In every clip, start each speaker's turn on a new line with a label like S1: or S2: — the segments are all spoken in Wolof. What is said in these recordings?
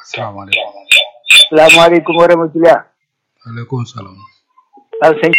S1: asalaamaaleykum
S2: salaamaaleykum wa rahmatulah.
S1: waaleykum salaam
S2: waaw sëñ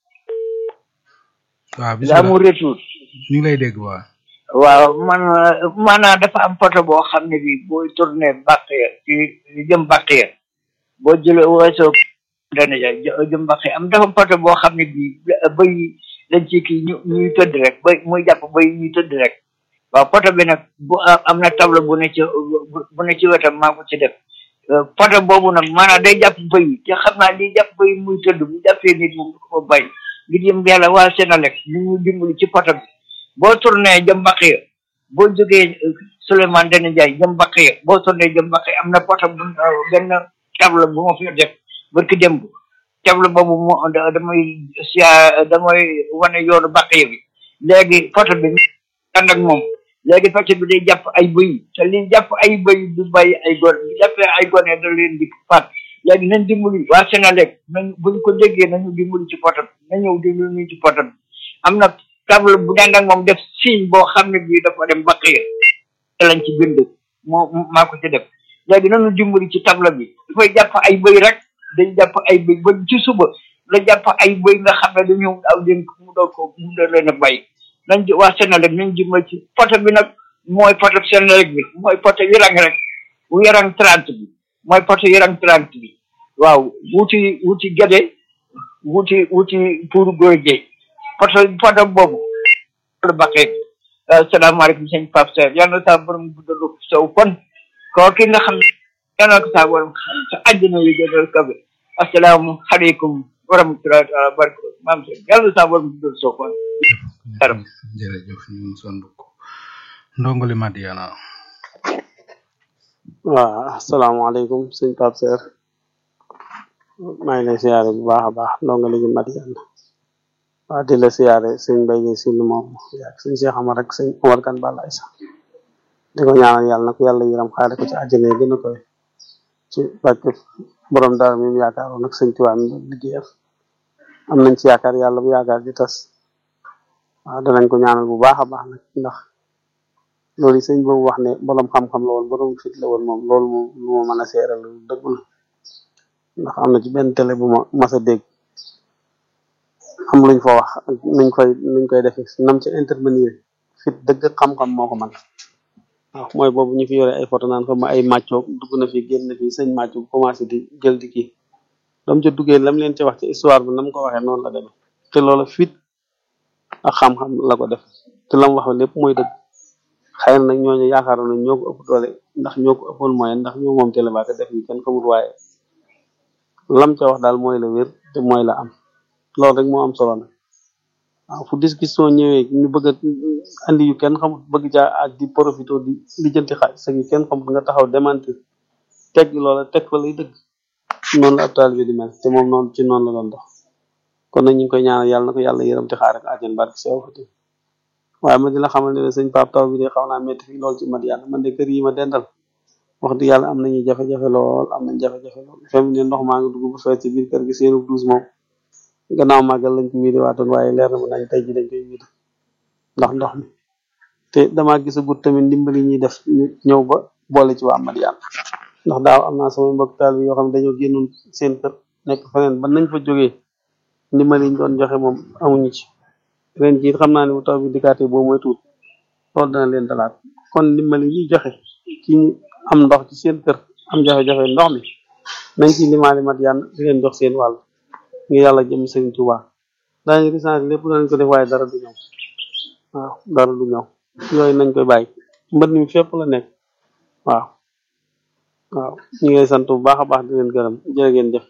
S1: waaw
S2: la
S1: bisimilah
S2: mu retour.
S1: ñu ngi lay dégg waa
S2: waaw man maanaam dafa am poto boo xam ne bi booy tourné bàq ya ci jëm bàq ya boo jëlee weesoo dana ja jëm bàq ya am dafa am poto boo xam ne bi bëy dañ ci kii ñu ñuy tëdd rek bëy muy jàpp bëy ñuy tëdd rek waaw poto bi nag bu am na table bu ne ci bu ne ci wetam maa ko ci def poto boobu nag maanaam day jàpp bëy te xam naa li jàpp bëy muy tëdd bu jàppee nit moom du ko bay ngir yëm yàlla waa Sénélec ñu ñu dimbali ci poto bi boo tourné jëm Baxiya boo jógee Souleymane Ndéné Ndiaye jëm Baxiya boo tourné jëm Baxiya am na poto bu benn table bu ma fi def barki démb table boobu moo damay sia damay wane yoonu Baxiya bi léegi poto bi ànd ak moom léegi poto bi day jàpp ay bëy te li jàpp ay bëy du bàyyi ay gone bu jàppee ay gone da leen di faat léegi nañ dimbali waa Sénélec nañ buñ ko déggee nañu dimbali ci poto bi na ñëw dimbali ci poto bi am na table bu daan ak moom def signe boo xam ne bii dafa dem Baxiya te lañ ci bind moo maa ko ci def léegi nañu dimbali ci table bi dafay jàpp ay bëy rek day jàpp ay bëy ba ci suba la jàpp ay bëy nga xam ne dañu aw leen mu doon ko mu doon leen a bay nañ ci waa Sénélec nañ dimbali ci poto bi nag mooy poto Sénélec bi mooy poto yirang rek bu yarang trente bi mooy poto yarang trente bi waaw wuti wuti gede wuti wuti pour góor géey poto poto boobu la baxee salaamaaleykum sëñ Pape Seck yal na saa borom guddalu saw kon koo ki nga xam ne yal na ko saa borom xam sa àddina yi gënal kabe asalaamaaleykum wa rahmatullahi taala barko maam Seck yal na saa borom guddal saw kon karam
S1: jërëjëf ñu sondu ko ndongoli Madiana
S3: waaw asalaamaaleykum sëñ Pape Seck maa ngi lay siyaare bu baax a baax ndongali gi Madiana waaw di la siyaare sëñ Mbaye Guèye si lu moom yaag sëñ Cheikh Amar ak sëñ Omar Kan Balaay sax di ko ñaanal yàlla na ko yàlla yëram xaare ko ci àjjana yi gën a koy ci barke borom dara mi mu yaakaaroon ak sëñ Tuubaa mi doon liggéeyal am nañ ci yaakaar yàlla bu yaakaar di tas waaw danañ ko ñaanal bu baax a baax nag ndax loolu yi sëñ boobu wax ne borom xam-xam la woon borom fit la woon moom loolu moom lu ma mën a seeral lu dëgg la ndax am na ci benn télé bu ma mas a dégg am luñ fa wax ak nuñ koy nuñ koy defee nam ci intervenir fit dëgg xam-xam moo ko man waaw mooy boobu ñu fi yore ay photo naan ko ma ay màccoog dugg na fi génn fi sëñ màcco bu commencé di jël di kii dam ca duggee lam leen ci wax ci histoire bi nam ko waxee noonu la demee te loola fit ak xam-xam la ko def te lam wax lépp mooy dëgg xëy na nag ñooñu yaakaaroon nañ ñoo ko ëpp doole ndax ñoo ko ëppoon moyen ndax ñoo moom télé ba ko def yi kenn xamul waaye lam ca wax daal mooy la wér te mooy la am loolu rek moo am solo nag waaw fu discussion ñëwee ñu bëgg a andi yu kenn xamut bëgg caa ak di profito di lijjanti xaalis ak yu kenn xamut nga taxaw démentir teg loola teg fa lay dëgg noonu la ab taalibe di mel te moom noonu ci noonu la doon dox kon nag ñu ngi koy ñaanal yàlla na ko yàlla yërëm te xaare ko àjjan barke sew fati waaye ma di la xamal ne la sëñ Pape taw bi de xaw naa métti fii lool ci Madiana man de kër yi ma dendal wax dëgg yàlla am nañu jafe-jafe lool am nañ jafe-jafe lool fem ne ndox maa ngi dugg bu fees ci biir kër gi seenu douze moom gannaaw màggal lañ ko wiide waatoon waaye leer na ma nañ tey ji dañ koy wiide ndax ndox mi te damaa gisagut tamit ndimbali ñuy def ñu ñëw ba boole ci waa Madiana ndax daaw am naa samay mbokk taal bi yoo xam ne dañoo génnoon seen kër nekk feneen ba nañ fa jógee ndimbali ñu doon joxe moom amuñu ci ren jii xam naa ne bu taw bi dikkaatee boo mooy tuut loolu dana leen dalaat kon ndimbali ñuy joxe ci ñi am ndox ci seen kër am jafe-jafe ndox mi nañ ci limaali Madiana di leen jox seen wàll ngir yàlla jëm sëñ Tuubaa daañu recensé lépp danañ ko def waaye dara du ñëw waaw dara du ñëw yooyu nañ koy bàyyi mbët mi fépp la nekk waaw waaw ñu ngi lay sant bu baax a baax di leen gërëm jërë ngeen jëf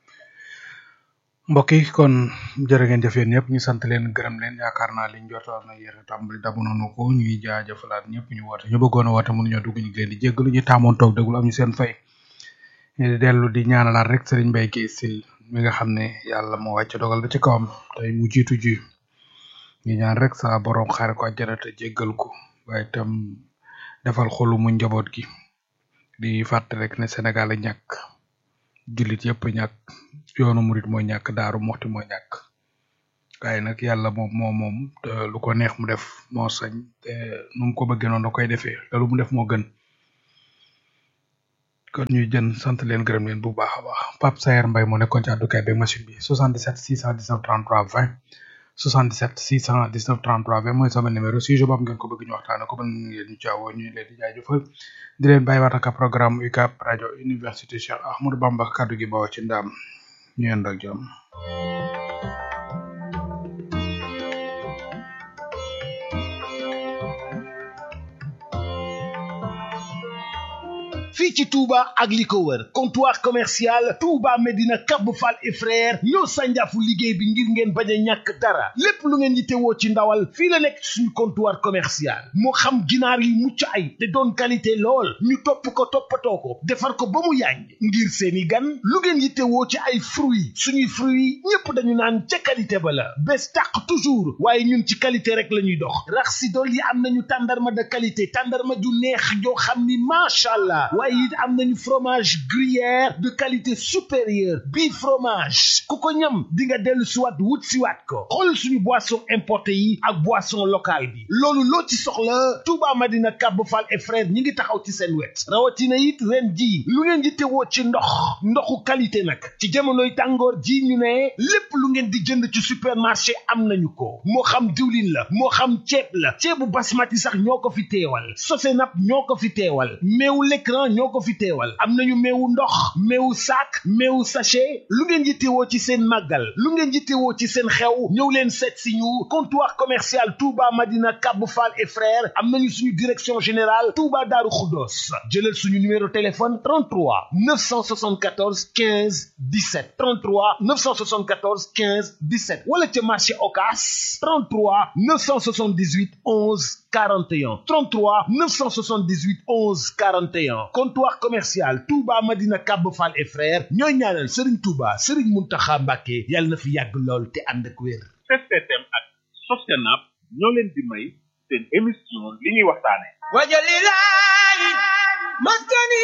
S1: mbokk yi kon jërë ngeen jëf yéen ñëpp ñu sant leen gërëm leen yaakaar naa liñ jotoon na yéex a tàmbali dabu nañu ko ñuy jaajëfalaat ñëpp ñu woote ñu bëggoon a woote mënuñoo dugg ñu ngi leen di jéggalu ñu taamoon toog déglu am ñu seen fay ñu dellu di ñaanalaat rek Serigne Mbaye Guèye Sil mi nga xam ne yàlla moo wàcc dogal da ci kawam tey mu jiitu ji ñu ñaan rek sa borom xaare ko àjjana te jéggal ko waaye itam defal xolu mu njaboot gi di fàtte rek ne Sénégal a ñàkk jullit yëpp ñàkk yoonu murit mooy ñàkk daaru moxti mooy ñàkk waaye nag yàlla moom moo moom te lu ko neex mu def moo sañ te nu mu ko bëggee noonu da koy defee te lu mu def moo gën kon ñuy jën sant leen gërëm leen bu baax a baax Pape Sayer Mbaye moo nekkoon ci àddukaay beeg machine bi 77 619 33 20 77 619 33 20 mooy sama numéro sujet boobu ngeen ko bëgg ñu waxtaane ko mën ngeen ñu caawoo ñu leen di jaajëfal di leen bàyyiwaat ak programme UCAB rajo université Cheikh Ahmadou Bamba kaddu gi bawoo ci ndaam ñu yendoo ak jàmm
S4: fii ci Touba ak li ko wër comptoir commercial Touba Medina Cap Fall et frère ñoo sànjaafu liggéey bi ngir ngeen bañ a ñàkk dara lépp lu ngeen yittewoo ci ndawal fii la nekk ci suñu comptoir commercial moo xam ginaar yi mucc ay te doon qualité lool ñu topp ko toppatoo ko defar ko ba mu yàññ ngir seeni gan lu ngeen yittewoo ci ay fruits suñuy fruits ñépp dañu naan ca qualité ba la bés tàq toujours waaye ñun ci qualité rek la ñuy dox rax si dool yi am nañu tàndarma de qualité tàndarma ju neex joo xam ni macha allah waaye it am nañu fromage gruyère de qualité supérieure bii fromage ku ko ñam di nga dellu siwaat wut siwaat ko xool suñu boisson importé yi ak boisson locale bi loolu loo ci soxla Touba Madina Cap Fall et frère ñi ngi taxaw ci seen wet rawatina it ren ji lu ngeen di tewoo ci ndox ndoxu qualité nag ci jamonoy tàngoor ji ñu ne lépp lu ngeen di jënd ci supermarché am nañu ko moo xam diwlin la moo xam ceeb la ceebu basmati sax ñoo ko fi teewal Sosenap ñoo ko fi teewal meewu l'écran ñoo ko fi teewal am nañu meewu ndox meewu sac meewu sachet lu ngeen yittewoo ci seen màggal lu ngeen yittewoo ci seen xew ñëw leen seet si ñu comptoir commercial Touba Madina Cap Fall et frères am nañu suñu direction générale Touba Darou Khoudoss jëlal suñu numéro téléphone 33 974 15 17 33 974 15 17 wala ca marché Ocass 33 978 11 41 33 978 11 41 comptoir commercial Touba Madina Cap Fall et frères ñooy ñaanal Serigne Touba Serigne Mountakha Mbacké yàlla na fi yàgg lool te ànd ak wér.
S5: STM ak Sosenap ñoo leen di may seen émission li ñuy waxtaane
S6: wajalilahi maskani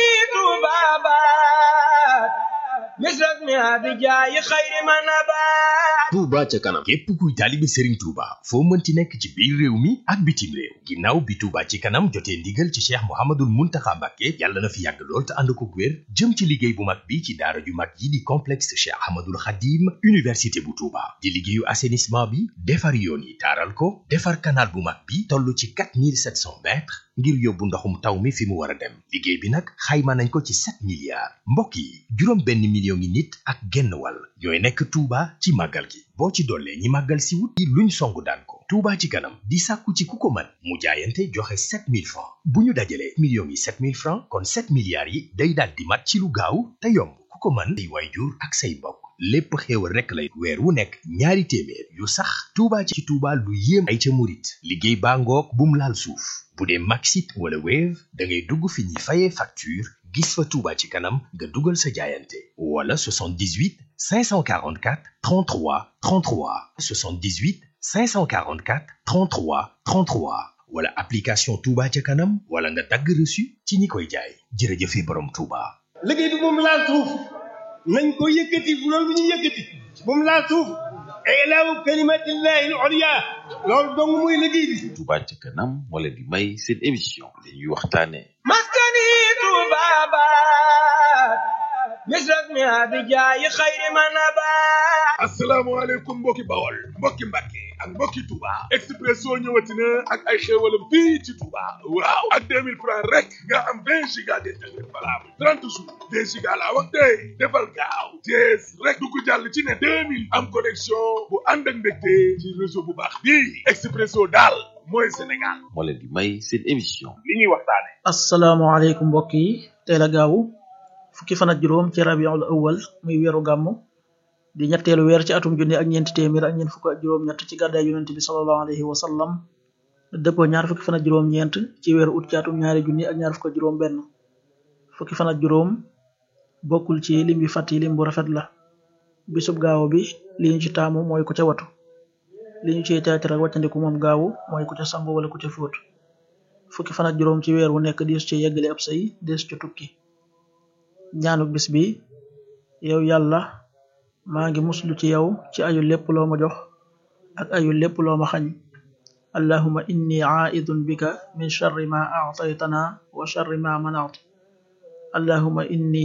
S6: tubabat misras mi abijayi xayri manabat
S7: Touba ca kanam képp kuy taalibe Serigne Touba foo mënti nekk ci biir réew mi ak bitim réew ginnaaw bi Touba ci kanam jotee ndigal ci Cheikh Mouhamadoul Mountakha Mbacké yàlla na fi yàgg lool te ànd ko wér jëm ci liggéey bu mag bi ci daara ju mag yi di complexe Cheikh Ahmadoul Khadim université bu Touba di liggéeyu assainissement bi defar yoon yi taaral ko defar canal bu mag bi toll ci 4700 mètres ngir yóbbu ndoxum taw mi fi mu war a dem liggéey bi nag xayma nañ ko ci 7 milliards mbokk yi juróom benn million ngi nit ak genn wàll ñooy nekk Touba ci màggal gi boo ci dollee ñi màggal si wut yi luñ songu daan ko Touba ci kanam di sàkku ci ku ko mën mu jaayante joxe 7000 francs bu ñu dajalee millions yi 7000 francs kon 7 milliards yi day daal di mat ci lu gaaw te yomb ku ko mën ay waayjur ak say mbokk lépp xéewal rekk lay weer wu nekk ñaari téeméer yu sax Touba ci Touba lu yéem ay ca murit liggéey baa ngoog bum laal suuf bu dee Maxit wala Wave da ngay dugg fi ñuy fayee facture gis fa Touba ci kanam nga dugal sa jaayante wala 78 544 33 33 78 544 33 33 wala application Touba ca kanam wala nga dagg reçu ci ñi koy jaay jërëjëfe borom Touba.
S6: liggéey bi moom laal suuf nañ ko yëkkati loolu bu ñu yëkkati moom laal suuf ilaahu kalimatillahi al-ulya loolu dong muy liggéey bi
S8: Touba ca kanam moo leen di may seen émission li ñuy waxtaane
S6: maskani tubabat misras mi abijayi xayri manabat
S5: asalaamaaleykum mbokki bawol mbokki mbàkke ak mbokki Touba Expresso ñëwati na ak ay xéewalam fii ci Touba waaw ak 2000 francs rek nga am 20 giga d'internet valable 30 jours 2 giga laa wax tey defal gaaw jees rek du ko jàll ci ne 2000 am connexion bu ànd ak mbégte ci réseau bu baax bii Expresso daal mooy Sénégal
S8: moo leen di may seen émission
S5: li ñuy waxtaane
S9: asalaamaaleykum mbokk yi tey la gaawu fukki fan ak juróom ci rabiul awal muy weeru gàmmu di ñetteelu weer ci atum junni ak ñeenti téeméer ak ñeent fukk ak juróom ñett ci gàddaay yonent bi sallallahu alayhi wa sallam dëppoo ñaar fukki fan ak juróom ñeent ci weeru ut ci atum ñaari junni ak ñaar fukk ak juróom benn fukki fan ak juróom bokkul ci lim bi fàtt yi lim bu rafet la bisub gaawu bi li ñu ci taamu mooy ku ca watu li ñu ciy teetar ak wàccandiku moom gaawu mooy ku ca sangu wala ku ca fóot fukki fan ak juróom ci weer wu nekk dees ci yeggale ab say dees ci tukki ñaanuk bis bi yow yàlla maa ngi muslu ci yow ci ayu lépp loo ma jox ak ayu lépp loo ma xañ allahuma inni aidun bika min charri ma aataytana wa charri ma manaat allahuma inni